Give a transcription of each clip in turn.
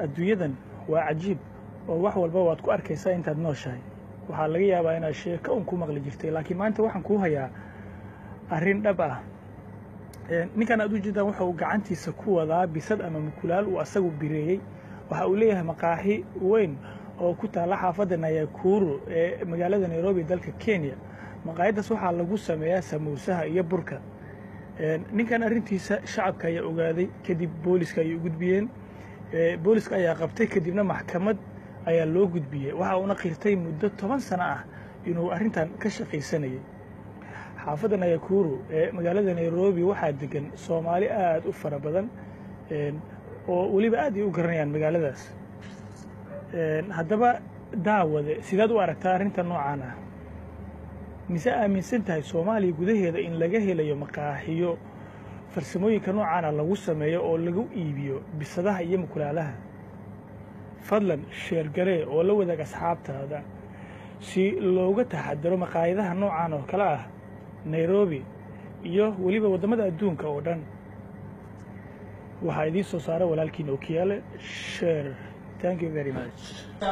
adduunyadan waa cajiib oo wax walba waad ku arkaysaa intaad nooshahay waxaa laga yaabaa inaad sheeko un ku maqli jirtay laakiin maanta waxaan kuu hayaa arrin dhab ah ninkan aad u jeedaan waxa uu gacantiisa ku wadaa bisad ama mukulaal uu asagu bireeyey waxa uu leeyahay maqaaxi weyn oo ku taalla xaafadda nayakuru ee magaalada nairobi dalka kenya maqaayaddaas waxaa lagu sameeyaa samuusaha iyo burka ninkan arrintiisa shacabka ayaa ogaaday kadib booliska ayay u gudbiyeen booliska ayaa qabtay kadibna maxkamad ayaa loo gudbiyey waxa uuna qirtay muddo toban sano ah inuu arrintan ka shaqaysanayay xaafadda nayakuru ee magaalada nairobi waxaa degan soomaali aad u fara badan oo weliba aad ay u garanayaan magaaladaas haddaba daawade sidaad u aragtaa arrinta noocaan ah mise aaminsan tahay soomaaliya gudaheeda in laga helayo maqaaxiyo farsamooyinka noocaana lagu sameeyo oo lagu iibiyo bisadaha iyo mukulaalaha fadlan sheergaree oo la wadaag asxaabtaada si looga taxadaro maqaayadaha noocan oo kale ah nairobi iyo weliba waddamada adduunka oo dhan waxaa idiin soo saara walaalkiin okiyaale sheer thank you very much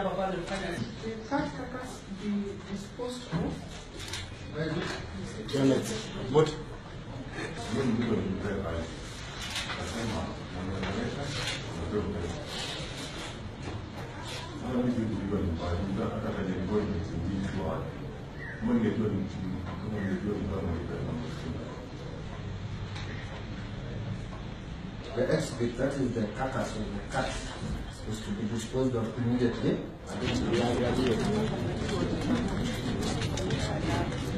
What? The exhibit, that is the carcass of the cat, is to be disposed of immediately.